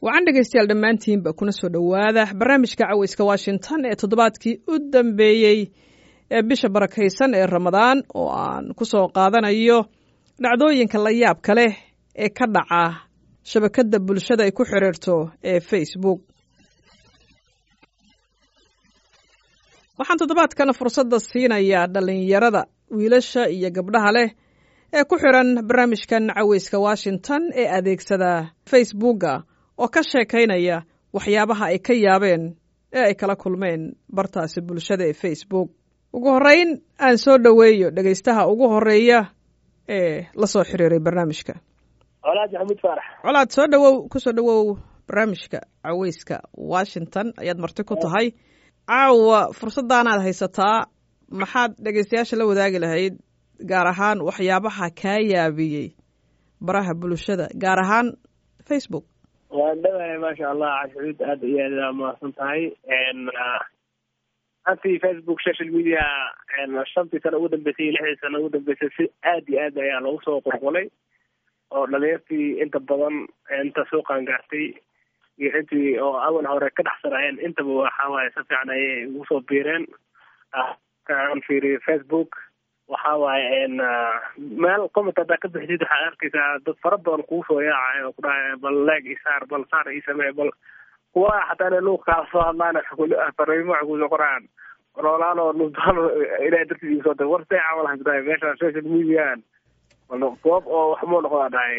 wacan dhegaystayaal dhammaantiinba kuna soo dhowaada barnaamijka caweyska washington ee toddobaadkii u dambeeyey ee bisha barakaysan ee ramadaan oo aan ku soo qaadanayo dhacdooyinka la yaabka leh ee ka dhaca shabakadda bulshada ay ku xiriirto ee facebook waxaan toddobaadkan fursadda siinayaa dhallinyarada wiilasha iyo gabdhaha leh ee ku xiran barnaamijkan caweyska washington ee adeegsada facebooka oo ka sheekaynaya waxyaabaha ay ka yaabeen ee ay kala kulmeen bartaasi bulshada ee facebook ugu horreyn aan soo dhoweeyo dhegaystaha ugu horreeya ee la soo xiriiray barnaamijka colaad maxamuud faarax colaad soo dhowow ku soo dhowow barnaamijka caweyska washington ayaad marti ku tahay caawa fursaddaanaad haysataa maxaad dhegaystayaasha la wadaagi lahayd gaar ahaan waxyaabaha kaa yaabiyey baraha bulshada gaar ahaan facebook waan dhawahay maasha allah cashuud aada iyo aad mahadsan tahay antii facebook social media shantii sano ugu dambeysay iyo lixdii sano ugu dambeysay si aad iyo aad ayaa loogu soo qulqulay oo dhalinyartii inta badan inta suuqan gaartay iyo intii oo awal hore ka dhexsanayeen intaba waxa waaye si fiican ayay ugu soo biireen kaan fiiriyo facebook waxa waaye meel comment haddaa ka bixidid waxaad arkaysaa dad fara badan kugu soo yaacayo oo ku dhahay bal leeg isaar bal saar ii samee bal kuwa xataa inay luuq kaala soo hadlaan fariimo waxay kusoo qoraan noolaan oo nusbaan ilahay dartiis igu soo dir war see camal ku dhahay meesha social mediaan goob oo wax moo noqdaa dhahay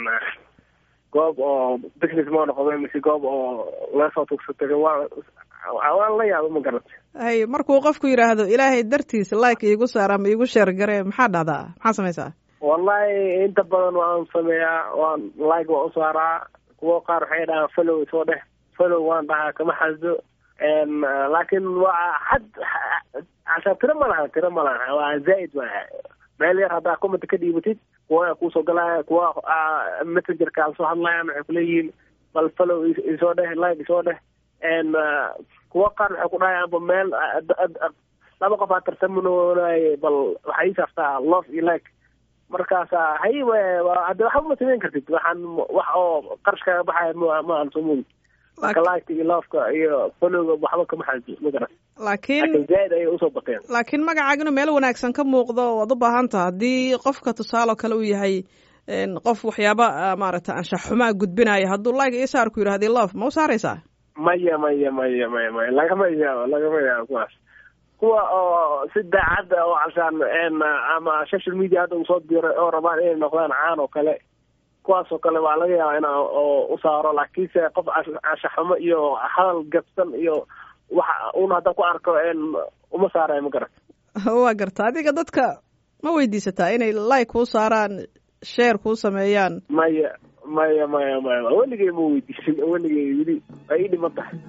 goob oo business moo noqda mise goob oo lasoo tugsatay waa waan la yaaba ma garata hay markuu qofku yidhaahdo ilaahay dartiis like iigu saar ama iigu sheer garee maxaa dhahdaa maxaa samaysaa wallahi inta badan waan sameeyaa waan like waan usaaraa kuwo qaar waxay dhahaan follow soo dheh follow waan dhahaa kama xasdo laakiin waa xad cashaa tiro ma laha tiro ma laha waa zaaid waa meel yar haddaa comment ka dhiibatid kuwa kuusoo galaya kuwa messengerka soo hadlayaan waxay kuleeyihiin bal follow isoo dheh like isoo dheh kuwa qaar waxay ku dhahayaanba meel laba qof aa tartamanoonaye bal waxay ii saartaa love iyo like markaasa hay hadde waxba ma samayn kartid waxaan wax oo qarash kaga baxaya ma ma aan soo moodi marka likeka iyo loveka iyo followga waxba kama xaji ma garan laakiin zaaid ayay usoo bateen laakiin magacaaga inuu meel wanaagsan ka muuqdo waad u baahan taha haddii qofka tusaale oo kale uu yahay qof waxyaaba maaragtay anshax xumaa gudbinaya hadduu like ii saar ku yidhahdi love ma u saaraysaa maya maya maya maya maya lagama yaabo lagama yaabo kuwaas kuwa oo si daacadda oo cashaan ama social media hadda usoo diray oo rabaan inay noqdaan caan oo kale kuwaas oo kale waa laga yaabaa ina oo u saaro laakiinse qof anshaxumo iyo hadal gabsan iyo waxa un hadda ku arko uma saaraya ma garat waa garta adiga dadka ma weydiisataa inay like kuu saaraan share kuu sameeyaan maya maya maya maya weligay ma weydiisin weligay weli ay ii dhiman tahay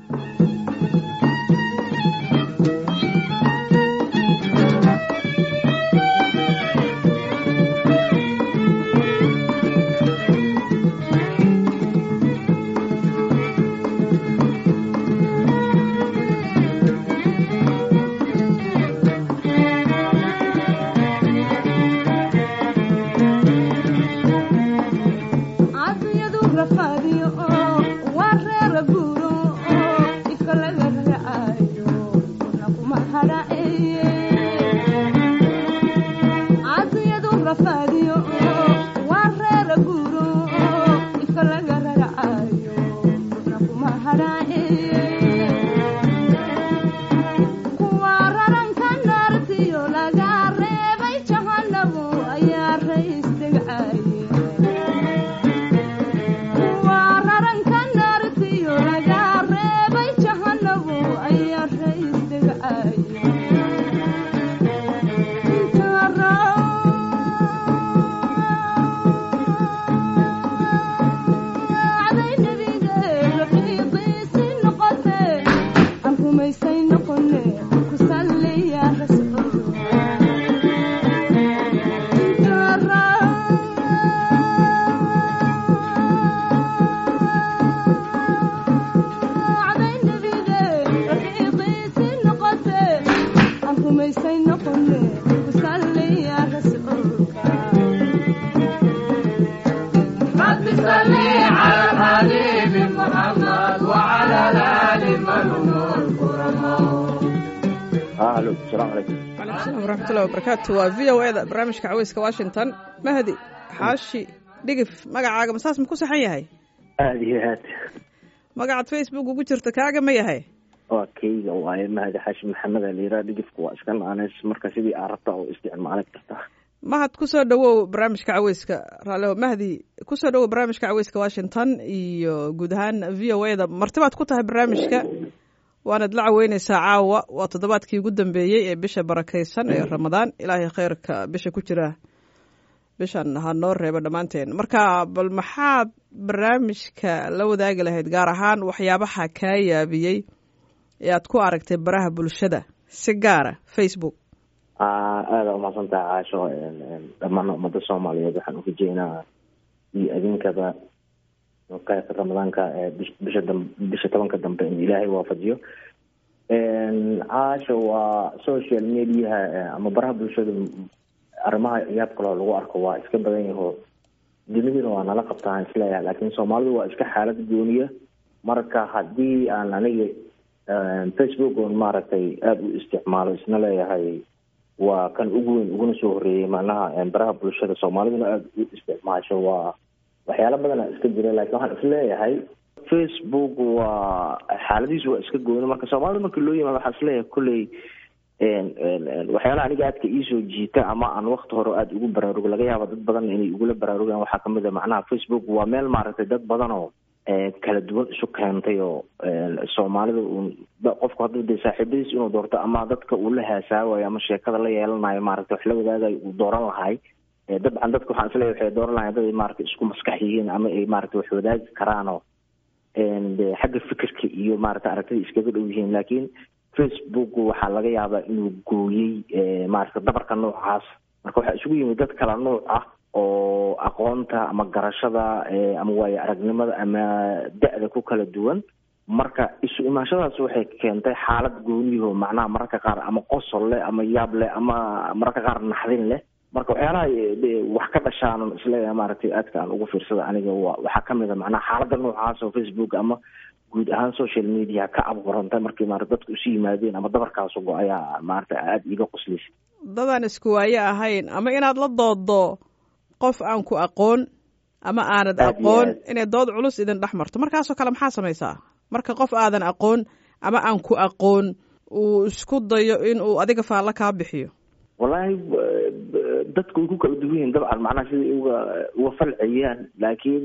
asalaamu calaykum calaykum salaam waraxmatullahi wabarakaatu waa v o eda barnaamijka caweyska washington mahdi xaashi dhigif magacaaga masaas ma ku saxan yahay aada iyo aad magacaad facebook ugu jirta kaaga ma yahay waa keyga waaye mahadi xaashi maxamed aliira dhigifku waa iska naaneys marka sidii aa rabta oo isticmaali kartaa mahad kusoo dhawow barnaamijka caweyska raaleho mahdi kusoo dhawow barnaamijka caweyska washington iyo guud ahaan v o eda martibaad ku tahay barnaamijka waanaad la caweyneysaa caawa waa toddobaadkii ugu dambeeyey ee bisha barakeysan ee ramadaan ilaahay kheyrka bisha ku jira bishan ha noo reebo dhammaanteen marka bal maxaad barnaamijka la wadaagi lahayd gaar ahaan waxyaabaha kaa yaabiyey ee aad ku aragtay baraha bulshada si gaara facebook aada umahadsantaha caasho dhammaan ummada soomaaliyeed waxaan ukajeynaa iyo adinkaba qaybka ramadaanka bisha dam bisha tobanka dambe in ilaahay waafajiyo caasho waa social mediaha ama baraha bulshada arrimaha ciyaab kaloo lagu arko waa iska badan yaho duniduna waa nala qabtaan isleeyahay laakiin soomaalidu waa iska xaalad gooniya marka haddii aan aniga facebook on maaragtay aada u isticmaalo isna leeyahay waa kan ugu weyn uguna soo horeeyey macnaha baraha bulshada soomaaliduna aada u isticmaasho waa waxyaalo badana iska jira laakiin waxaan isleeyahay facebook waa xaaladiisu waa iska gooni marka soomaalida markii loo yimaado waxaan isleeyahay kolley waxyaalaha aniga aadka iisoo jiita ama aan wakti hore aada ugu baraarugo laga yaaba dad badan inay igula baraarugaan waxaa kamid a macnaha facebook waa meel maaragtay dad badan oo kala duwan isu keentay oo soomaalida uun qofku hadduu dee saaxiibadiis inuu doorto ama dadka uu la haasaawayo ama sheekada la yeelanayo maaragtay wax la wadaagayo uu dooran lahay dabcan dadka waxaan isleeyahay waxay dooran lahayn dad ay maaragtay isku maskax yihiin ama ay maaragtay wax wadaagi karaanoo xagga fikirka iyo maaragtay aragtida iskaga dhow yihiin laakiin facebook waxaa laga yaabaa inuu gooyey maaragtay dabarka noocaas marka waxaa isugu yimid dad kala nooc ah oo aqoonta ama garashada ama waayo aragnimada ama da-da ku kala duwan marka isu imaanshadaas waxay keentay xaalad gooniyaho macnaha mararka qaar ama qosol leh ama yaab leh ama mararka qaar naxdin leh marka waxyaalaha wax ka dhashaanan isleeyahay maaragtay aadka aan ugu fiirsada aniga waxaa kamid a macnaha xaalada noocaas oo facebook ama guud ahaan social media ka abuurantay markii maarata dadku isu yimaadeen ama dabarkaasu go ayaa maarata aada iiga qoslaysa dadaan isku waaye ahayn ama inaad la doodo qof aan ku aqoon ama aanad aqoon inay dood culus idin dhex marto markaasoo kale maxaa samaysaa marka qof aadan aqoon ama aan ku aqoon uu isku dayo in uu adiga faallo kaa bixiyo wallaahi dadku way ku kala duwan yihiin dabcan macnaha siday uga uga falciyaan laakiin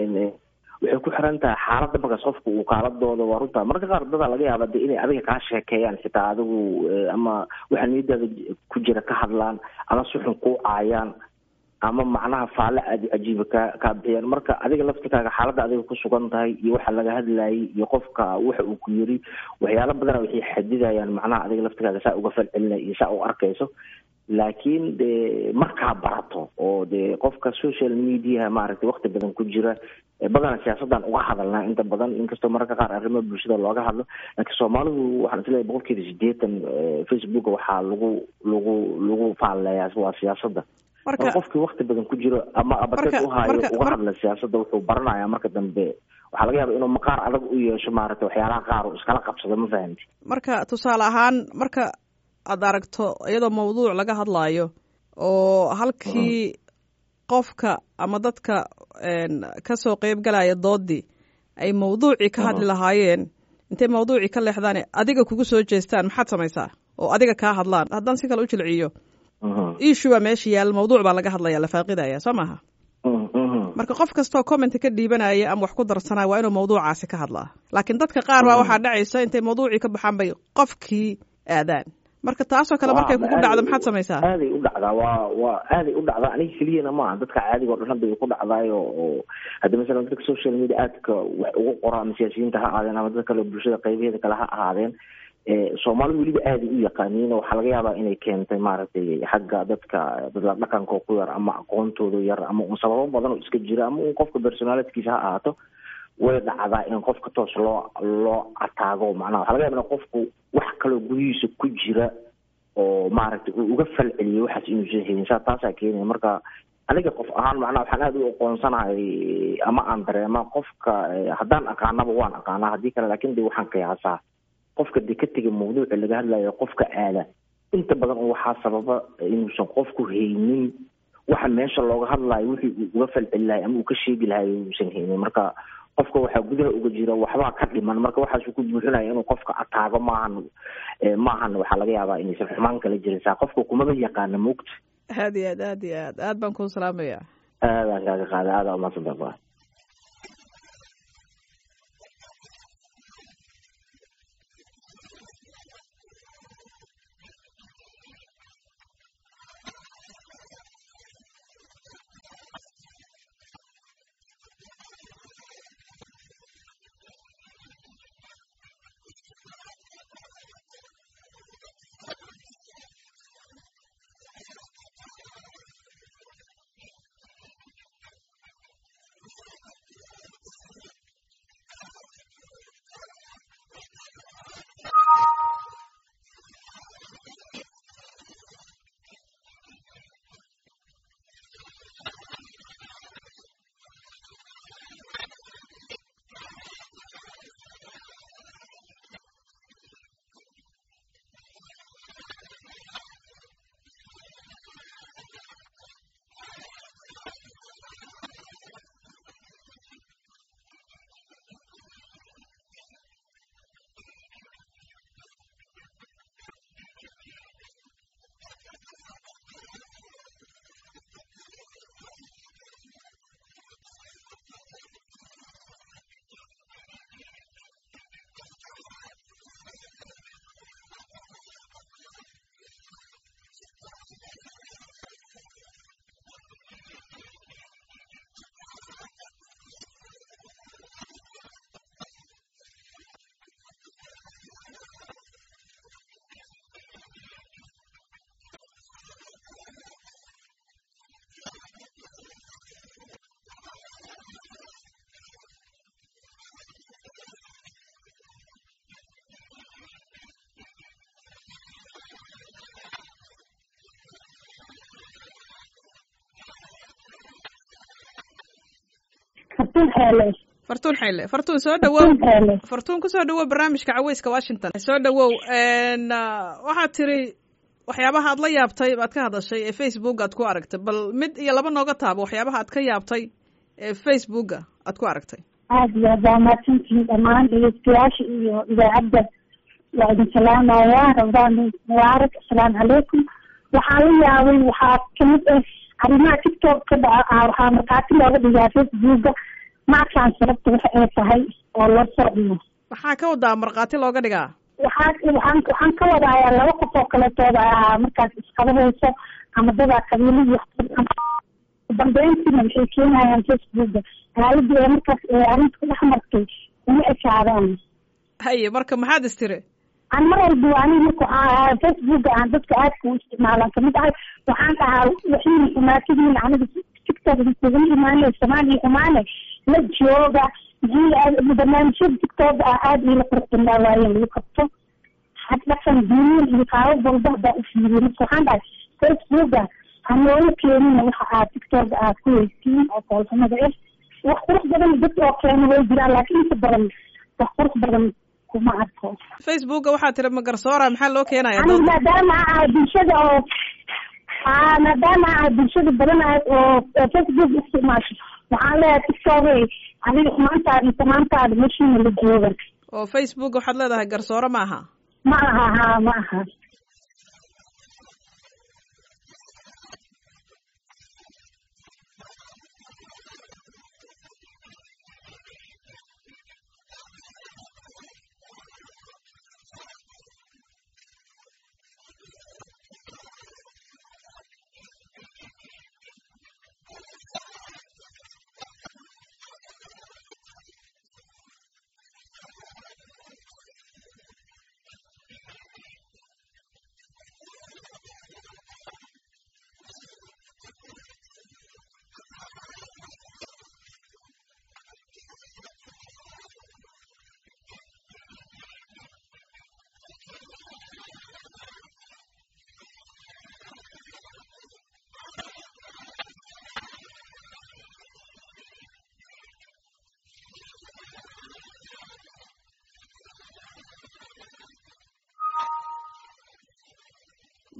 waxay ku xiran tahay xaaladda markaas qofka uu kaaladooda waa runta mararka qaar dadaa laga yaaba de inay adiga kaa sheekeeyaan xitaa adigu ama waxaa niyadaada ku jira ka hadlaan ama suxun kuu caayaan ama macnaha faalle aada cajiiba kaa kaa bixiyaan marka adiga laftikaaga xaaladda adiga ku sugan tahay iyo waxa laga hadlayay iyo qofka waxa uu ku yiri waxyaalo badana waxay xadidayaan macnaha adiga laftikaaga saa uga falcelinay iyo saa u arkayso laakiin de markaa barato oo de qofka social mediaha maaragtay wakti badan ku jira badana siyaasaddan uga hadalnaa inta badan inkastoo mararka qaar arrimaha bulshada looga hadlo laakiin soomaalidu waxaan isleeyahay boqolkiiba sideetan facebook waxaa lagu lagu lagu faalleeyaa waa siyaasadda marka qofkii wakti badan ku jiro ama abateed uhaayo uga hadla siyaasadda wuxuu baranayaa marka dambe waxaa laga yaaba inuu maqaar adag u yeesho maaragtay waxyaalaha qaar uu iskala qabsado ma fahamti marka tusaale ahaan marka aad aragto iyadoo mawduuc laga hadlaayo oo halkii qofka ama dadka kasoo qeyb galaya doodii ay mawduucii ka hadli lahaayeen intay mawduucii ka leexdaan adiga kugu soo jeestaan maxaad samaysaa oo adiga kaa hadlaan haddaan si kale u jilciyo ishu baa meesha yaal mawduuc baa laga hadlaya la faaqidaya soo maaha marka qof kastoo commenta ka dhiibanaya ama wax ku darsanaya waa inuu mawduucaasi ka hadlaa laakiin dadka qaar baa waxaa dhacaysa intay mawduucii ka baxaan bay qofkii aadaan marka taasoo kale markay kugu dhacdo maxaad samaysaa aaday u dhacdaa waa waa aaday u dhacdaa aniga keliyana maaha dadka caadiga o dhan hadda ay ku dhacdaayo oo hadda masalan dadka social media aadka wax ugu qora ama siyaasiyiinta ha ahaadeen ama dad kale bulshada qaybaheeda kale ha ahaadeen soomaalidu weliba aaday u yaqaaniin waxaa laga yaabaa inay keentay maaragtay xagga dadka dadla dhaqanka ku yar ama aqoontooda yar ama un sababo badan oo iska jira ama un qofka personalitkiisa ha ahaato way dhacdaa in qofka toos loo loo ataago macnaha waxa laga yaba in qofku wax kaloo gudihiisa ku jira oo maaragtay uu uga falceliyay waxaas inuusan helin saa taasaa keenaya marka aniga qof ahaan macnaha waxaan aada u aqoonsanahay ama aan dareema qofka haddaan aqaanaba waan aqaanaa haddii kale lakin de waxaan qiyaasaa qofka de ka tega mawduuca laga hadlayo qofka aada inta badan oo waxaa sababa inuusan qofku haynin waxa meesha looga hadlayo wixii uu uga falceli lahay ama uu ka sheegi lahay uusan haynin marka qofka waxaa gudaha uga jira waxbaa ka dhiman marka waxaasuu ku buuxinaya inuu qofka ataago maahan maahan waxaa laga yaabaa inaysan xumaan kala jirin saa qofka kumaba yaqaana moogta aad iyo aad aad iyo aad aad baan kuu salaamaya aadaan kaaga qaada aada umaadsantaa fartuun xeele fartuun xeyle fartuun soo dhawow xeele fartuun kusoo dhawow barnaamijka caweyska washington soo dhawow waxaad tiri waxyaabaha aad la yaabtay baad ka hadashay ee facebook aad ku aragtay bal mid iyo laba nooga taabo waxyaabaha aad ka yaabtay ee facebooka aad ku aragtay aada iyo aad waa mahadsantihiin dhammaan dhegeystayaasha iyo idaacadda waa idin salaamaya ramadaan mubaarak asalaamu calaykum waxaa la yaabay waxaa kamid ah arrimaha tiktok ka dhaca waxaa markhaati looga dhigaa facebooka mackaan sababta waxa ay tahay oo loo socdiyo maxaa ka wadaa markhaati looga dhigaa waxaa waxaan waxaan ka wadayaa laba qof oo kaleetooda ahaa markaas isqabahayso ama dadaa qabiilihii dambeyntiina waxay keenayaan facebooka aaladii ee markaas ee arrinta ku dhex martay uma ekaadaan haye marka maxaad istiri aan mar walba waa aniga marka waxaa ahaa facebooka aan dadka aadka u isticmaalaan kamid ahay waxaan dhahaa waxiina xumaatadiina aniga tiktok kuga imaanay soomaaliya xumaane la jooga barnaamijyada tiktok ah aada ila qurxinaa waaye lagu qabto had dhaqan diiniin iyo qaabab walba hadaa u fiiriyo marka waxaan dhahay facebooka hanoola keenina waxa aad tiktok aad ku weysiin oo koolxumada ah wax qurux badan dad oo keena way jiraan laakiin inta badan wax qurux badan kuma arko facebooka waxaa tiri magarsoora maxaa loo keenaya aniga maadaama ah bulshada oo aa maadaama ah bulshada badanahay oo facebook isticmaasho waxaan leeyahay tiktok adiga xumaantaada iyo samaantaada meshiina la jooga oo facebook waxaad leedahay garsoore ma aha ma aha ha ma aha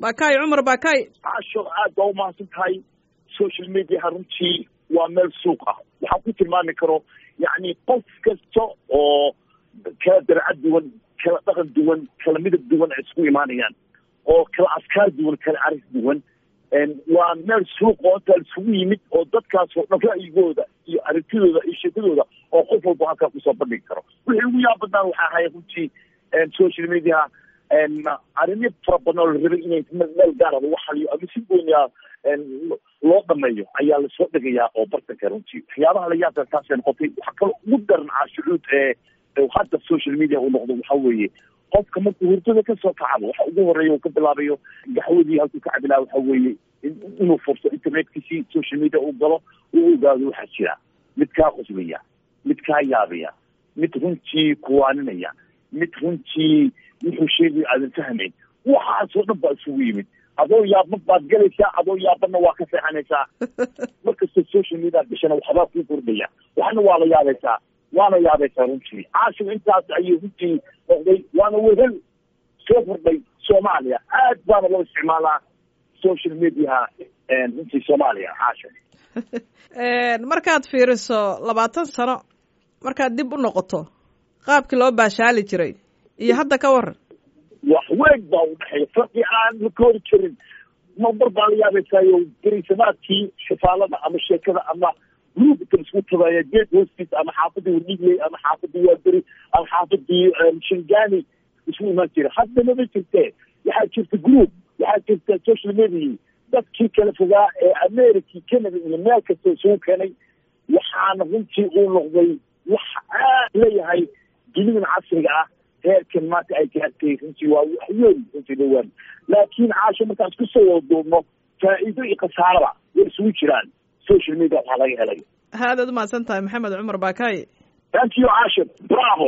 bakay cumar bakay casho aad baa umahadsan tahay social mediaha runtii waa meel suuq ah waxaan ku tilmaami karo yacni qof kasta oo kala darcad duwan kala dhaqan duwan kala midab duwan ay isku imaanayaan oo kala afkaar duwan kala arag duwan waa meel suuq oo intaa isugu yimid oo dadkaas oo dhan ra'yigooda iyo aragtidooda iyo sheekadooda oo qof walba halkaa kusoo bandhigi karo wixii ugu yaab badnaan waxaa ahay runtii social media arrimo fara badan oo la rabay inay meel gaara lagu xaliyo ama si gooniya loo dhameeyo ayaa lasoo dhegayaa oo bartanka runtii waxyaabaha la yaabka taasay noqotay waxaa kaloo ugu daran caashucuud ee hadda social media uu noqdo waxa weeye qofka markuu hurdada kasoo kacabo waxa ugu horeeya uu ka bilaabayo gaxwadii halkuu ka cabilaa waxa weeye inuu furto internetkiisii social media uu galo uu ogaado waxaa jira mid kaa qosbaya mid kaa yaabaya mid runtii kuwaaninaya mid runtii wuxuu sheegaya aadan fahmayn waxaasoo dhan baa isugu yimid adoo yaabma baad galaysaa adoo yaabana waa ka seexanaysaa markasta social media gashana waxbaa kuu kordhaya waxna waa la yaabaysaa waana yaabaysaa runtii caashigu intaas ayuu runtii noqday waana wehel soo kordhay soomaaliya aad baana loo isticmaalaa social mediaha runtii soomaaliya caasho markaad fiiriso labaatan sano markaad dib u noqoto qaabkii loo baashaali jiray iyo hadda ka waran wax weyn baa u dhexeeya farqi aan la koori jirin mamar baa la yaabaysaayo gariisamaadkii xifaalada ama sheekada ama gruubka isku tabaaya geed hoostiisa ama xaafadii wanigley ama xaafadii waaberi ama xaafadii shingani isku imaan jira hadda mama jirte waxaa jirta group waxaa jirta social media dadkii kala fogaa ee america canada iyo meel kasta isugu keenay waxaana runtii uu noqday wax aad leeyahay dunidan casriga ah heerkan maanta ay gaartay runtii waa wax weyn runtii dhawaan laakiin caasho markaan isku soo wada duubno faa'iido iyo khasaaraba way isugu jiraan social media waxaa laga helay aadaad umahadsan tahay maxamed cumar bakay thank you caasho bravo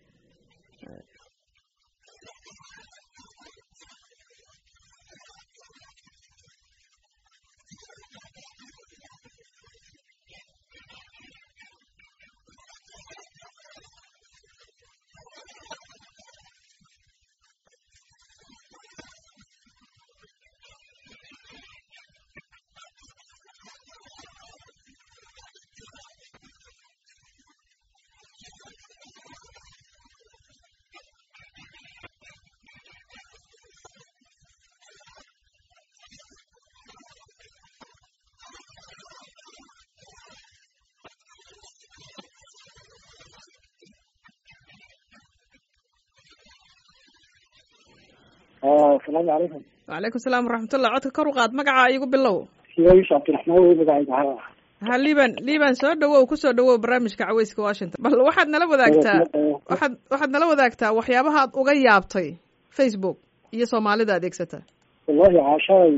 asalaamu calaykum wacalaykum salaam waraxmatullah codka kor u qaad magacaa iigu bilow siyaayush cabdiraxmaan wey magacayga ha ha liban liban soo dhawow kusoo dhawow barnaamijka caweyska washington bal waxaad nala wadaagtaa waxaad waxaad nala wadaagtaa waxyaabaha aad uga yaabtay facebook iyo soomaalida adeegsata wallahi caashaay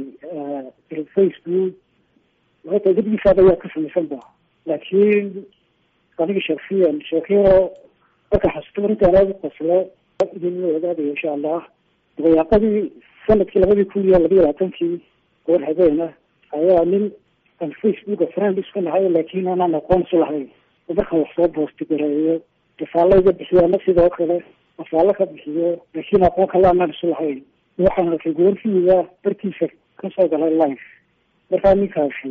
facebook horta gedigiisaada ayaa ka samaysan ba laakiin aniga shaksiyan sheekero marka xasuusto intaan aada u qoslo idin wadaagaya insha allah dabayaaqadii sanadkii labadii kun iyo labiyo labaatankii goor habeena ayaa nin aan facebooka friend isku nahay laakiin aanaan aqoon isu lahayn oo markaan wax soo boosti gareeyo rasaalo iga bixiyo ama sidoo kale rasaalo ka bixiyo laakiin aqoon kale aanaan isu lahayn waxaan arkay goorfiiga barkiisa kasoo galay life markaa ninkaasi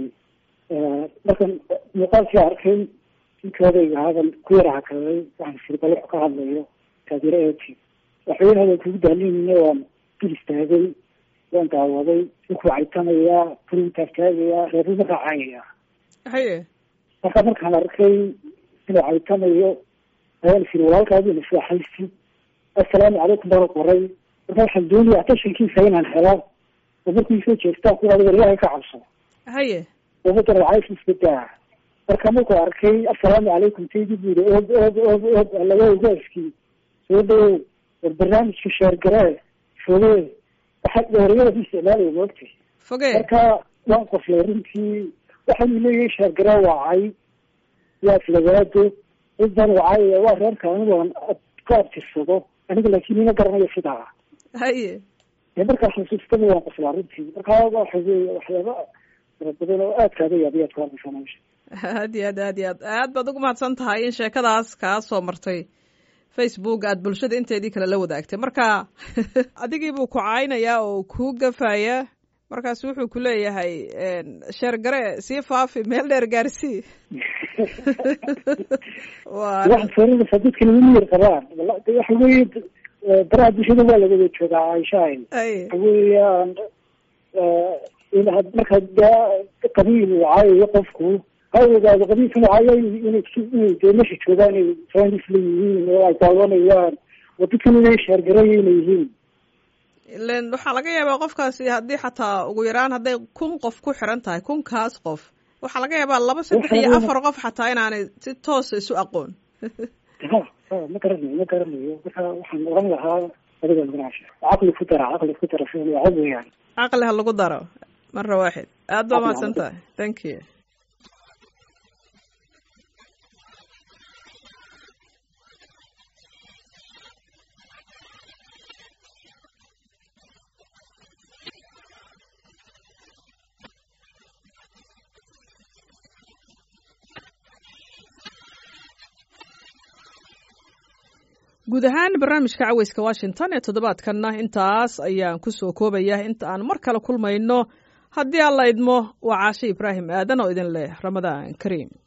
markan muuqaalkii arkay ninkoodayga hadan ku yara hakaday waxaan firbal wax ka hadlayo taageero eeti waxweynahadan kugu daalinayna waan dul istaagay waan daawaday ninkuu caytanayaa kuru taagtaagayaa reeruma raacayaya haye marka markaan arkay inuu caytanayo ayaan firi walaalkaadi naseexaysi assalaamu calaykum baan qoray marka waxaan doonaya atashankiisa inaan helo oo markuu isoo jeestaan ku adiga ilaahay ka cabso haye umada racaysa iska daa marka markuu arkay assalaamu calaykum taydi bu yiri og og og og laga ogaaskii soo dhawow war barnaamijka sheergaree foge waxaa dheeriyada isticmaalaya moogtay foge marka waan qoslay runtii waxaanu leeyahay sheergaree waacay waa aflagaado cidan wacay waa reerka anigu aan ku abtirsado aniga laakiin ima garanayo sidaa haye dee markaa xusuustaba waan qoslaa runtii marka waxa weeye waxyaaba fara badan oo aad kaaga yaabiyaad ku hadlaysaa meesha aad iyo aad aad iyo aad aad baad ugu mahadsan tahay in sheekadaas kaa soo martay facebook aad bulshada inteedii kale la wadaagtay marka adigii buu ku caynayaa oo kuu gafayaa markaas wuxuu ku leeyahay sheer gare sii faafi meel dheer gaarsii waxa soorinaysaa dadkan uma yar qabaan waxa weeye baraha bulshada waa lawada joogaa aishahay waxa weeyaan in had marka qabiil uu caayayo qofku ha ogaado qabiilkan uu caayo inay inay dee meesha joogaan inay friends la yihiin oo ay daawanayaan oo dadkan inay sheergarayo inay yihiin ilen waxaa laga yaabaa qofkaasi haddii xataa ugu yaraan hadday kun qof ku xiran tahay kunkaas qof waxaa laga yaabaa laba saddex iyo afar qof xataa inaanay si toosa isu aqoon ha ha ma garanayo ma garanayo marka waxaan oran lahaa adiga manaasha caqli ku dara caqli ku dara fiil cod weeyaan caqli ha lagu daro mara waaxid aad baa mahadsan tahay thank you guud ahaan barnaamijka caweyska washington ee toddobaadkanna intaas ayaan ku soo koobaya inta aan mar kale kulmayno haddii alla idmo waa caashe ibraahim aadan oo idin leh ramadaan kariim